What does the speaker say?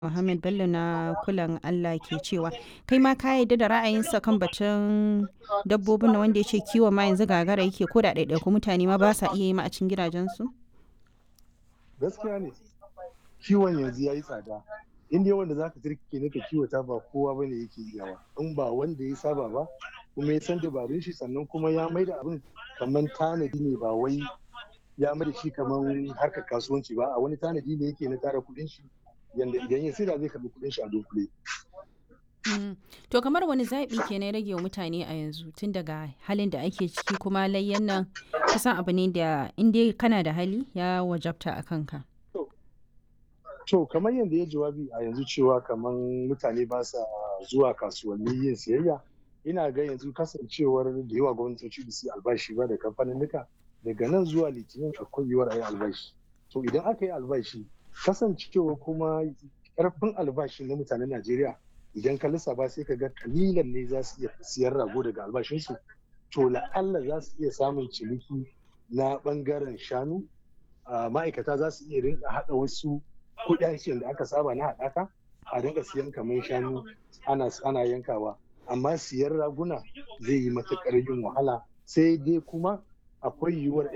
Muhammad Bello na kulan Allah ke cewa kai ma ka yarda da ra'ayinsa kan batun dabbobin na wanda ya ce kiwon ma yanzu gagara yake ko da ɗaiɗaiku mutane ma ba sa iya yi ma a cikin gidajensu? gaskiya ne kiwon yanzu ya yi tsada in dai wanda zaka turke ne ka kiwata ba kowa bane yake iyawa in ba wanda ya saba ba kuma ya san dabarun shi sannan kuma ya mai da abin kamar tanadi ne ba wai ya mai da shi kamar harkar kasuwanci ba a wani tanadi ne yake na tara kuɗin shi yanda idan ya saida zai karɓi kuɗin shi a dunkule To kamar wani zaɓi ke na rage wa mutane a yanzu tun daga halin da ake ciki kuma layyan nan kusan abu ne da in dai kana da hali ya wajabta a kanka. to kamar yadda ya jawabi a yanzu cewa kamar mutane ba sa zuwa kasuwanni yin siyayya ina ga yanzu kasancewar da yawa gwamnatoci da su albashi ba da kamfaninnika daga nan zuwa litinin akwai yiwuwar a yi albashi to idan aka yi albashi kasancewa kuma karfin albashi na mutanen najeriya idan ka lissafa sai ka ga kalilan ne za su iya siyan rago daga albashinsu to la'alla za su iya samun ciniki na bangaren shanu ma'aikata za su iya rinka haɗa wasu kudancin da aka saba na haɗaka a rinka siyan kamar shanu ana ana yankawa amma siyan raguna zai yi matuƙar yin wahala sai dai kuma akwai yiwuwar